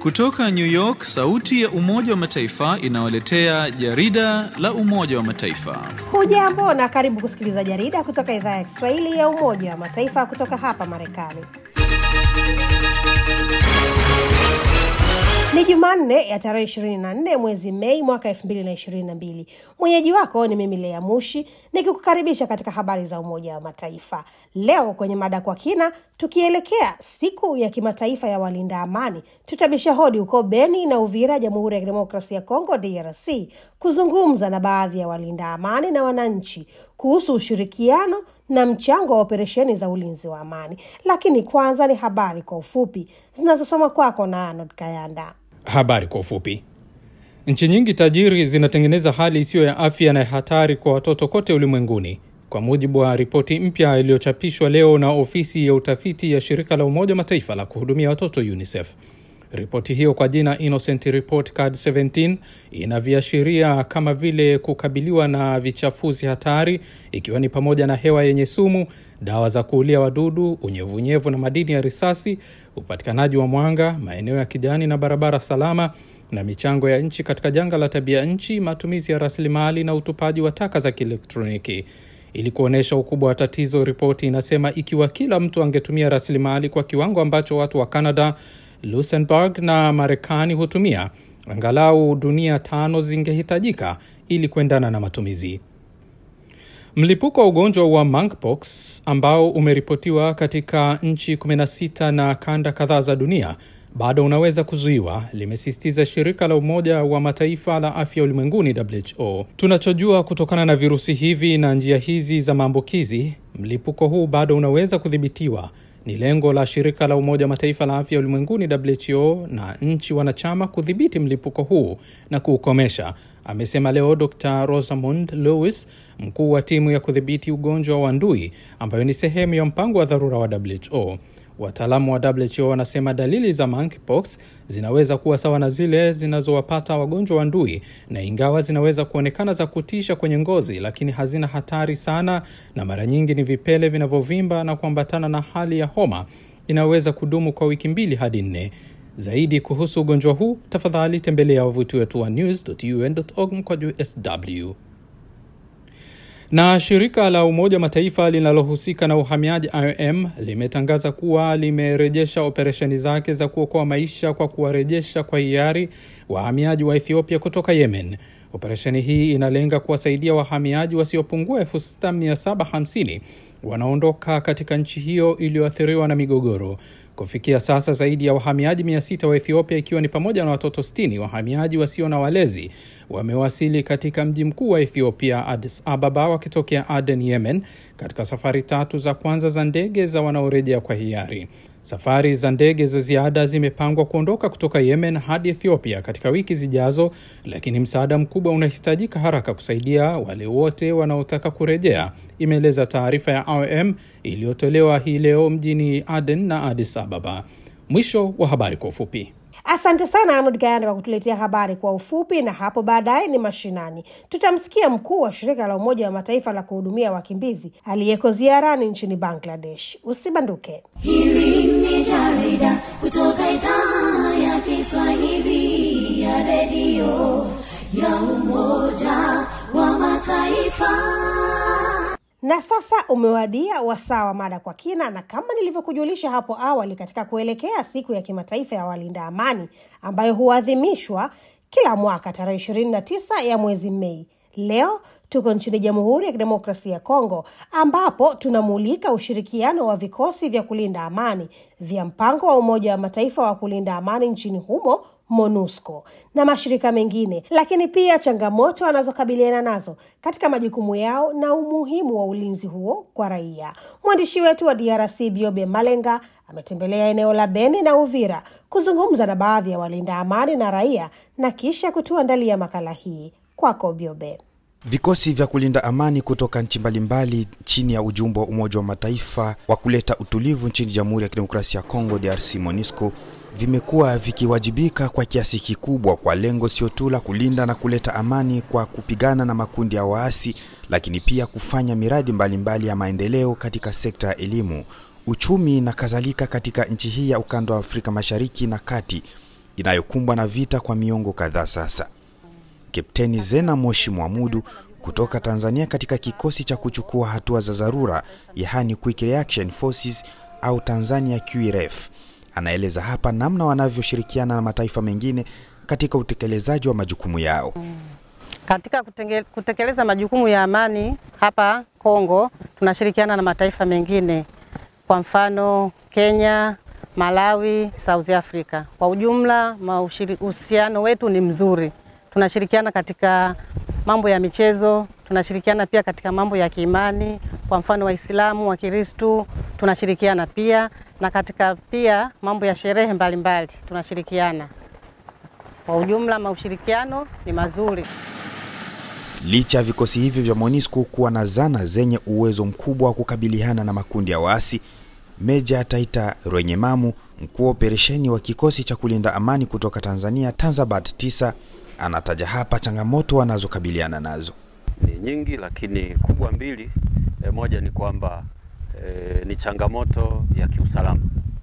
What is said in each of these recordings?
Kutoka New York, sauti ya Umoja wa Mataifa inawaletea jarida la Umoja wa Mataifa. Hujambo na karibu kusikiliza jarida kutoka idhaa ya Kiswahili ya Umoja wa Mataifa kutoka hapa Marekani. Ni Jumanne ya tarehe 24 mwezi Mei mwaka 2022. Mwenyeji wako ni mimi Lea Mushi nikikukaribisha katika habari za Umoja wa Mataifa. Leo kwenye mada kwa kina, tukielekea siku ya kimataifa ya walinda amani, tutabisha hodi huko Beni na Uvira, Jamhuri ya Kidemokrasia ya Kongo DRC, kuzungumza na baadhi ya walinda amani na wananchi kuhusu ushirikiano na mchango wa operesheni za ulinzi wa amani. Lakini kwanza ni habari kwa ufupi zinazosoma kwako na Arnold Kayanda. Habari kwa ufupi. Nchi nyingi tajiri zinatengeneza hali isiyo ya afya na hatari kwa watoto kote ulimwenguni, kwa mujibu wa ripoti mpya iliyochapishwa leo na ofisi ya utafiti ya shirika la Umoja wa Mataifa la kuhudumia watoto UNICEF. Ripoti hiyo kwa jina Innocent Report Card 17 ina viashiria kama vile kukabiliwa na vichafuzi hatari, ikiwa ni pamoja na hewa yenye sumu, dawa za kuulia wadudu, unyevunyevu na madini ya risasi, upatikanaji wa mwanga, maeneo ya kijani na barabara salama, na michango ya nchi katika janga la tabia nchi, matumizi ya rasilimali na utupaji wa taka za kielektroniki. Ili kuonyesha ukubwa wa tatizo, ripoti inasema ikiwa kila mtu angetumia rasilimali kwa kiwango ambacho watu wa Canada Luxembourg na Marekani hutumia, angalau dunia tano zingehitajika ili kuendana na matumizi. Mlipuko wa ugonjwa wa monkeypox ambao umeripotiwa katika nchi 16 na kanda kadhaa za dunia bado unaweza kuzuiwa, limesisitiza shirika la Umoja wa Mataifa la afya ulimwenguni WHO. Tunachojua kutokana na virusi hivi na njia hizi za maambukizi, mlipuko huu bado unaweza kudhibitiwa ni lengo la shirika la Umoja wa Mataifa la afya ulimwenguni WHO na nchi wanachama kudhibiti mlipuko huu na kuukomesha, amesema leo Dr Rosamund Lewis, mkuu wa timu ya kudhibiti ugonjwa wa ndui ambayo ni sehemu ya mpango wa dharura wa WHO. Wataalamu wa WHO wanasema dalili za monkeypox zinaweza kuwa sawa na zile zinazowapata wagonjwa wa ndui, na ingawa zinaweza kuonekana za kutisha kwenye ngozi, lakini hazina hatari sana, na mara nyingi ni vipele vinavyovimba na kuambatana na hali ya homa inayoweza kudumu kwa wiki mbili hadi nne. Zaidi kuhusu ugonjwa huu, tafadhali tembelea wavuti wetu wa news.un.org mkwaju sw na shirika la Umoja wa Mataifa linalohusika na uhamiaji IOM limetangaza kuwa limerejesha operesheni zake za kuokoa maisha kwa kuwarejesha kwa hiari wahamiaji wa Ethiopia kutoka Yemen. Operesheni hii inalenga kuwasaidia wahamiaji wasiopungua 6750 wanaondoka katika nchi hiyo iliyoathiriwa na migogoro. Kufikia sasa zaidi ya wahamiaji 600 wa Ethiopia ikiwa ni pamoja na watoto 60 wahamiaji wasio na walezi wamewasili katika mji mkuu wa Ethiopia, Addis Ababa, wakitokea Aden, Yemen, katika safari tatu za kwanza za ndege za wanaorejea kwa hiari. Safari za ndege za ziada zimepangwa kuondoka kutoka Yemen hadi Ethiopia katika wiki zijazo, lakini msaada mkubwa unahitajika haraka kusaidia wale wote wanaotaka kurejea, imeeleza taarifa ya IOM iliyotolewa hii leo mjini Aden na Addis Ababa. Mwisho wa habari kwa ufupi. Asante sana Arnold Gayanda kwa kutuletea habari kwa ufupi. Na hapo baadaye ni mashinani, tutamsikia mkuu wa shirika la Umoja wa Mataifa la kuhudumia wakimbizi aliyeko ziarani nchini Bangladesh. Usibanduke. Hili ni jarida kutoka idhaa ya Kiswahili ya redio ya Umoja wa Mataifa. Na sasa umewadia wasaa wa mada kwa kina, na kama nilivyokujulisha hapo awali, katika kuelekea siku ya kimataifa ya walinda amani ambayo huadhimishwa kila mwaka tarehe 29 ya mwezi Mei, leo tuko nchini Jamhuri ya Kidemokrasia ya Kongo ambapo tunamulika ushirikiano wa vikosi vya kulinda amani vya mpango wa Umoja wa Mataifa wa kulinda amani nchini humo MONUSCO na mashirika mengine, lakini pia changamoto wanazokabiliana nazo katika majukumu yao na umuhimu wa ulinzi huo kwa raia. Mwandishi wetu wa DRC Biobe Malenga ametembelea eneo la Beni na Uvira kuzungumza na baadhi ya walinda amani na raia na kisha kutuandalia makala hii. Kwako Biobe. Vikosi vya kulinda amani kutoka nchi mbalimbali chini ya ujumbe wa Umoja wa Mataifa wa kuleta utulivu nchini Jamhuri ya Kidemokrasia ya Kongo DRC MONUSCO vimekuwa vikiwajibika kwa kiasi kikubwa kwa lengo sio tu la kulinda na kuleta amani kwa kupigana na makundi ya waasi, lakini pia kufanya miradi mbalimbali mbali ya maendeleo katika sekta ya elimu, uchumi na kadhalika katika nchi hii ya ukanda wa Afrika Mashariki na Kati. inayokumbwa na vita kwa miongo kadhaa sasa. Kapteni Zena Moshi Mwamudu kutoka Tanzania katika kikosi cha kuchukua hatua za dharura yaani Quick Reaction Forces au Tanzania QRF anaeleza hapa namna wanavyoshirikiana na mataifa mengine katika utekelezaji wa majukumu yao. Katika kutenge- kutekeleza majukumu ya amani hapa Kongo tunashirikiana na mataifa mengine, kwa mfano Kenya, Malawi, South Africa. Kwa ujumla maushiri- uhusiano wetu ni mzuri. Tunashirikiana katika mambo ya michezo, tunashirikiana pia katika mambo ya kiimani, kwa mfano Waislamu, Wakristu tunashirikiana pia, na katika pia mambo ya sherehe mbalimbali tunashirikiana. Kwa ujumla maushirikiano ni mazuri. Licha ya vikosi hivyo vya MONUSCO kuwa na zana zenye uwezo mkubwa wa kukabiliana na makundi ya waasi, Meja Taita Rwenyemamu, mkuu wa operesheni wa kikosi cha kulinda amani kutoka Tanzania Tanzabat 9 anataja hapa changamoto wanazokabiliana nazo. ni nyingi, lakini kubwa mbili. E, moja ni kwamba e, ni changamoto ya kiusalama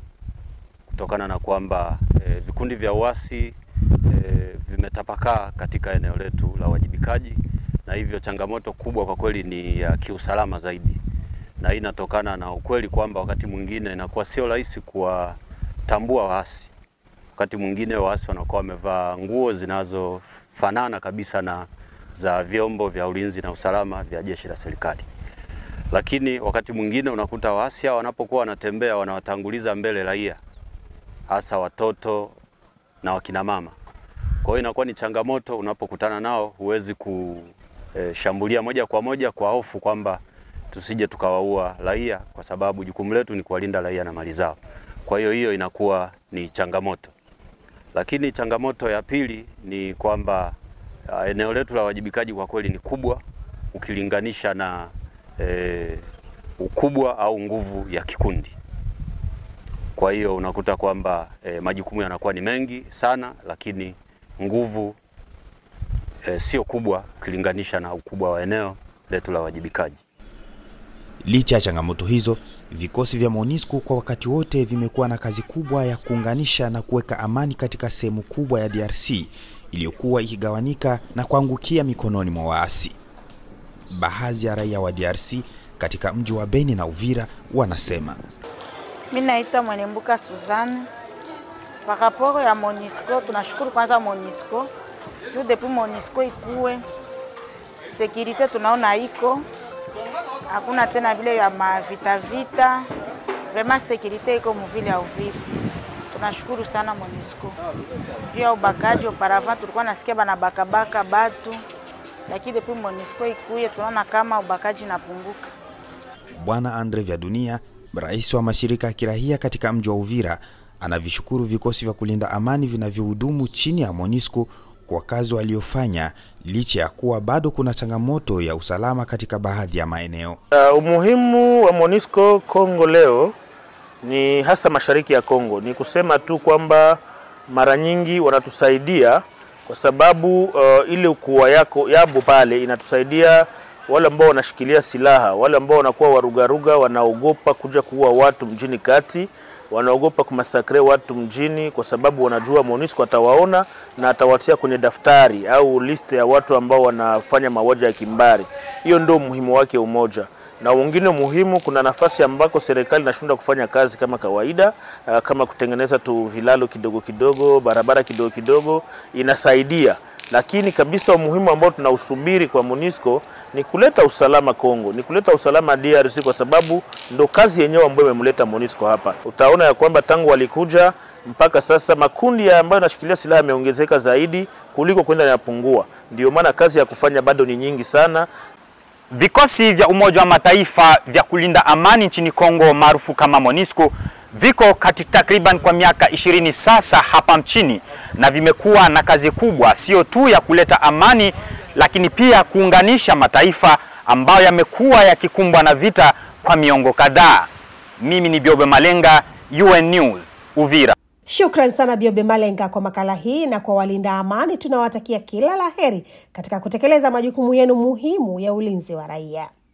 kutokana na kwamba e, vikundi vya uasi e, vimetapakaa katika eneo letu la uwajibikaji, na hivyo changamoto kubwa kwa kweli ni ya kiusalama zaidi, na hii inatokana na ukweli kwamba wakati mwingine inakuwa sio rahisi kuwatambua waasi. Wakati mwingine waasi wanakuwa wamevaa nguo zinazofanana kabisa na za vyombo vya ulinzi na usalama vya jeshi la serikali, lakini wakati mwingine unakuta waasi hao wanapokuwa wanatembea wanawatanguliza mbele raia, hasa watoto na wakina mama. Kwa hiyo inakuwa ni changamoto unapokutana nao, huwezi kushambulia moja kwa moja kwa hofu kwamba tusije tukawaua raia, kwa sababu jukumu letu ni kuwalinda raia na mali zao. Kwa hiyo hiyo inakuwa ni changamoto, lakini changamoto ya pili ni kwamba uh, eneo letu la wajibikaji kwa kweli ni kubwa ukilinganisha na eh, ukubwa au nguvu ya kikundi. Kwa hiyo unakuta kwamba eh, majukumu yanakuwa ni mengi sana, lakini nguvu eh, sio kubwa ukilinganisha na ukubwa wa eneo letu la wajibikaji. Licha ya changamoto hizo, vikosi vya MONUSCO kwa wakati wote vimekuwa na kazi kubwa ya kuunganisha na kuweka amani katika sehemu kubwa ya DRC iliyokuwa ikigawanika na kuangukia mikononi mwa waasi. Baadhi ya raia wa DRC katika mji wa Beni na Uvira wanasema Mi naitwa Mwenembuka Suzanne. Kwa raporo ya Monisco, tunashukuru kwanza Monisco juu depuis Monisco ikuwe sekirite tunaona iko hakuna tena vile ya mavita vita, vraiment sekirite iko muvile ya Uvira. Tunashukuru sana Monisco juu ya ubakaji. Auparavant tulikuwa nasikia banabakabaka batu, lakini depuis Monisco ikuye tunaona kama ubakaji napunguka. Bwana Andre Vya Dunia, rais wa mashirika ya kirahia katika mji wa Uvira, anavishukuru vikosi vya kulinda amani vinavyohudumu chini ya MONUSCO kwa kazi waliofanya licha ya kuwa bado kuna changamoto ya usalama katika baadhi ya maeneo. Uh, umuhimu wa MONUSCO Kongo leo ni hasa mashariki ya Kongo, ni kusema tu kwamba mara nyingi wanatusaidia kwa sababu uh, ile ukua yako yabo pale inatusaidia wale ambao wanashikilia silaha, wale ambao wanakuwa warugaruga, wanaogopa kuja kuua watu mjini kati, wanaogopa kumasakre watu mjini, kwa sababu wanajua MONUSCO atawaona na atawatia kwenye daftari au list ya watu ambao wanafanya mauaji ya kimbari. Hiyo ndio umuhimu wake umoja na wengine muhimu, kuna nafasi ambako serikali inashindwa kufanya kazi kama kawaida, uh, kama kutengeneza tu vilalo kidogo kidogo, barabara kidogo kidogo, inasaidia lakini kabisa umuhimu ambao tunausubiri kwa MONUSCO ni kuleta usalama Kongo, ni kuleta usalama DRC, kwa sababu ndo kazi yenyewe ambayo imemleta MONUSCO hapa. Utaona ya kwamba tangu walikuja mpaka sasa makundi ya ambayo yanashikilia silaha yameongezeka zaidi kuliko kwenda yanapungua. Ndio maana kazi ya kufanya bado ni nyingi sana. Vikosi vya Umoja wa Mataifa vya kulinda amani nchini Kongo maarufu kama MONUSCO viko kati takriban kwa miaka ishirini sasa hapa nchini na vimekuwa na kazi kubwa, sio tu ya kuleta amani, lakini pia kuunganisha mataifa ambayo yamekuwa yakikumbwa na vita kwa miongo kadhaa. Mimi ni Biobe Malenga, UN News, Uvira. Shukran sana Biobe Malenga kwa makala hii, na kwa walinda amani tunawatakia kila la heri katika kutekeleza majukumu yenu muhimu ya ulinzi wa raia.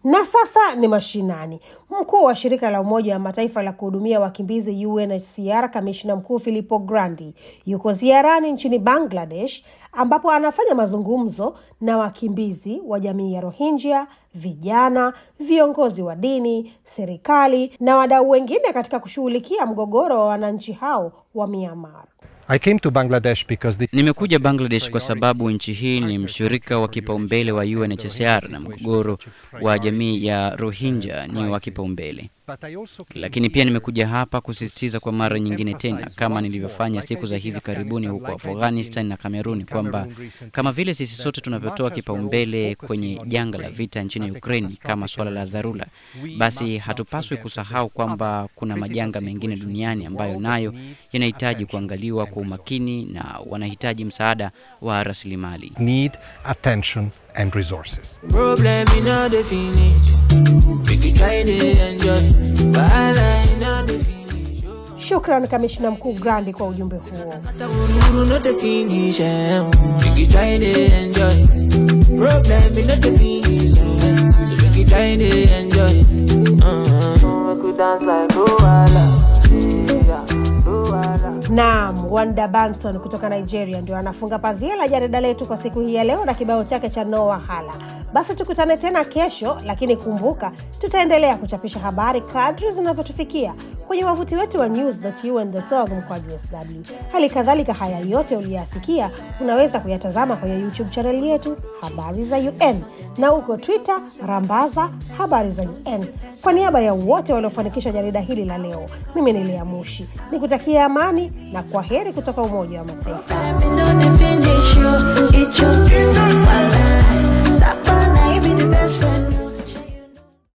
Na sasa ni mashinani. Mkuu wa shirika la Umoja wa Mataifa la kuhudumia wakimbizi UNHCR, kamishna mkuu Filippo Grandi yuko ziarani nchini Bangladesh, ambapo anafanya mazungumzo na wakimbizi wa jamii ya Rohingya, vijana, viongozi wa dini, serikali na wadau wengine katika kushughulikia mgogoro wa wananchi hao wa Myanmar. I came to Bangladesh because this Nimekuja Bangladesh kwa sababu nchi hii ni mshirika wa kipaumbele wa UNHCR na mgogoro wa jamii ya Rohingya ni wa kipaumbele. Lakini pia nimekuja hapa kusisitiza kwa mara nyingine tena, kama nilivyofanya siku za hivi karibuni huko Afghanistan na Kameruni, kwamba kama vile sisi sote tunavyotoa kipaumbele kwenye janga la vita nchini Ukraine kama suala la dharura, basi hatupaswi kusahau kwamba kuna majanga mengine duniani ambayo nayo yanahitaji kuangaliwa kwa umakini na wanahitaji msaada wa rasilimali. need attention and resources. Problem in all the finish. We can try to enjoy. Wahala in all the finish. Shukran kamishna mkuu Grandi kwa ujumbe huo. Ururu no the finish. eh, We can try to enjoy. Problem in all the finish. eh, So we can try to enjoy. Uh-huh. We could dance like Luala. Yeah, Luala. Naam, Wanda Banton kutoka Nigeria ndio anafunga pazia la jarida letu kwa siku hii ya leo na kibao chake cha No Wahala. Basi tukutane tena kesho, lakini kumbuka, tutaendelea kuchapisha habari kadri zinavyotufikia kwenye wavuti wetu wa news.un.org mkwaju sw. Hali kadhalika, haya yote uliyoyasikia unaweza kuyatazama kwenye YouTube chaneli yetu Habari za UN na huko Twitter rambaza Habari za UN. Kwa niaba ya wote waliofanikisha jarida hili la leo, mimi ni Lea Mushi nikutakia amani na kwa heri kutoka Umoja wa Mataifa. Let me know the finish you. It's your